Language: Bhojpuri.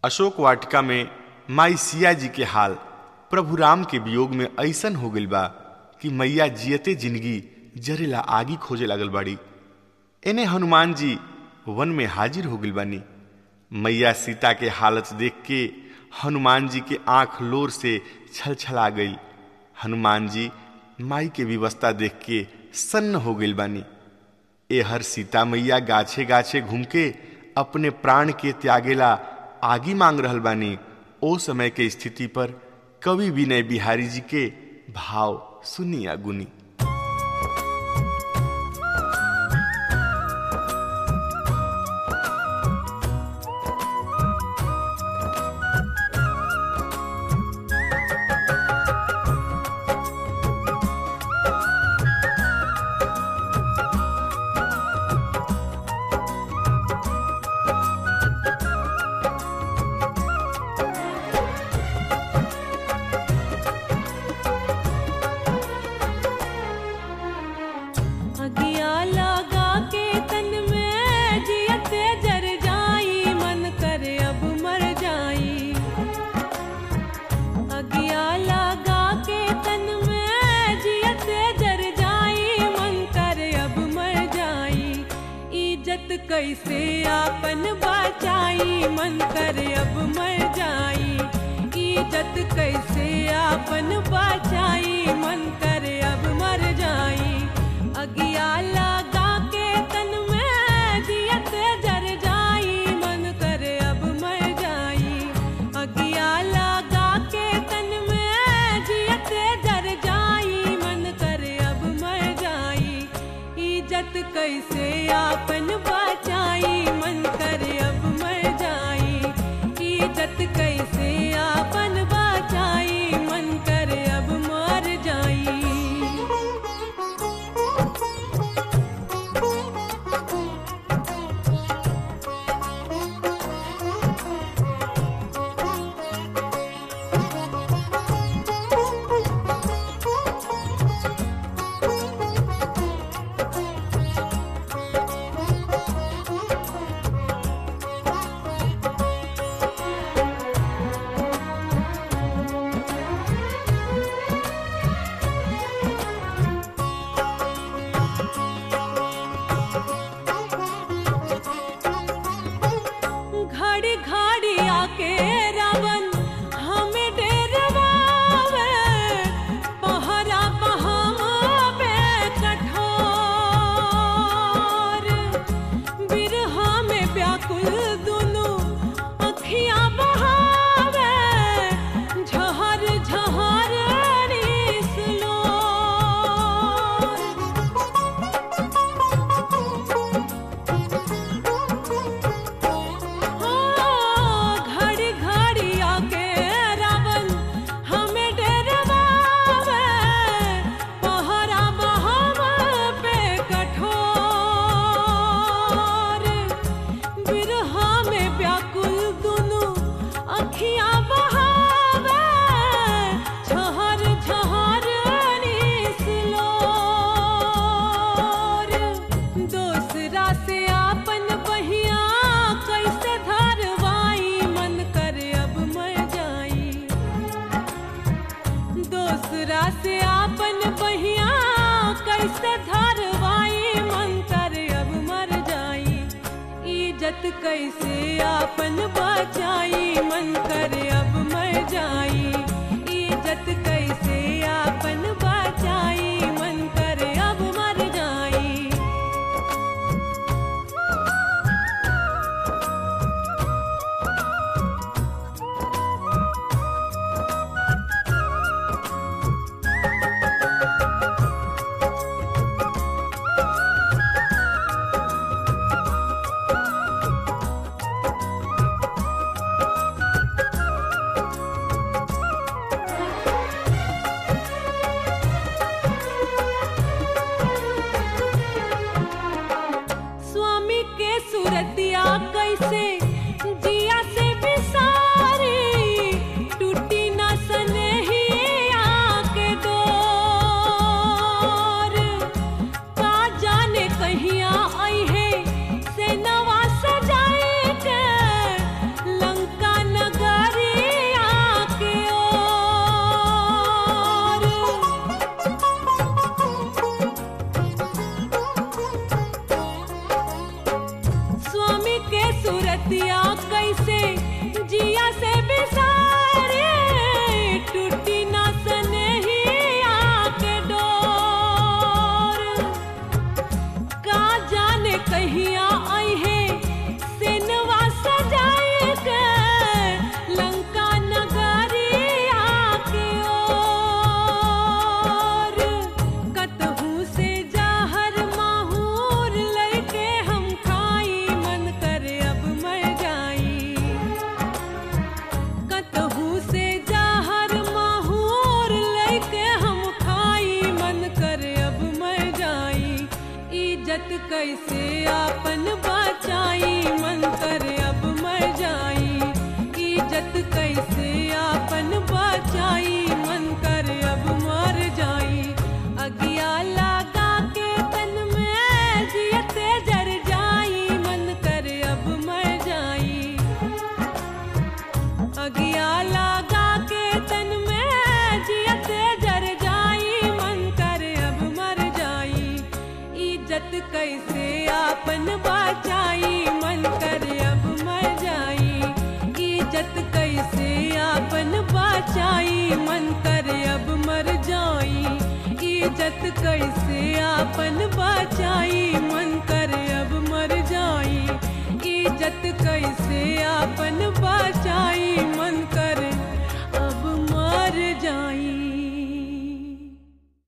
अशोक वाटिका में माई सिया जी के हाल प्रभु राम के वियोग में ऐसन हो गइल बा कि मैया जियते जिंदगी जरेला आगी खोजे लागल बाड़ी एने हनुमान जी वन में हाजिर हो गइल बानी मैया सीता के हालत देख के हनुमान जी के आंख लोर से छलछला गई हनुमान जी माई के व्यवस्था देख के सन्न हो गइल बानी एहर सीता मैया गाछे गाछे घूम के अपने प्राण के त्यागेला आगी मांग रहल बानी ओ समय के स्थिति पर कवि विनय बिहारी जी के भाव सुनिया गुनी अगिया लगा के तन में जियते जर जाई मन करे अब मर जाई अगिया लगा के तन में जियते जर जाई मन करे अब मर जाई इज्जत कैसे आपन बचाई मन करे अब मर जाई इज्जत कैसे आपन बचाई मन करे अब मर जाई अगिया लगा के तन में जियत जर जाई मन करे अब मर जाई अगिया लगा के तन में जियत जर जाई मन करे अब मर जाई इज्जत कैसे आपन बचाई मन करे अब मर जाई इज्जत कैसे आपन बचाई मन करे अब मर जाई घड़ी घड़ी आके रावण हमें डेरवावे पहरा बहावे कठोर बिरहा में व्याकुल दुनु अखियां बहावे झहर झहर निसलो घड़ी घड़ी आके रावण हमें डरवावे पहरा बहावा पे कठोर बिरहा में व्याकुल दुनु अखियां बहावे झहर झहर निसलोर दोसरा से आपन बहिया कैसे धरवाई मन करे अब मर जाई दोसरा से आपन बहिया कैसे धरवाई मन करे अब मर जाई इज्जत कैसे आपन बचाई मन करे अब मर जाई इज्जत कैसे आपन बचाई मन करे अब मर जाई कैसे आपन बचाई मन करे अब मर जाई इज्जत कैसे आपन बचाई मन करे अब मर जाई अगिया लगा के तन में जियते जर जाई मन करे अब मर जाई अगिया लगा के तन में जियते जर जाई मन करे अब मर जाई इज्जत कैसे आपन बचाई मन करे अब मर जाई इज्जत कैसे आपन बचाई मन करे अब मर जाई इज्जत कैसे आपन बचाई मन करे अब मर जाई इज्जत कैसे आपन बचाई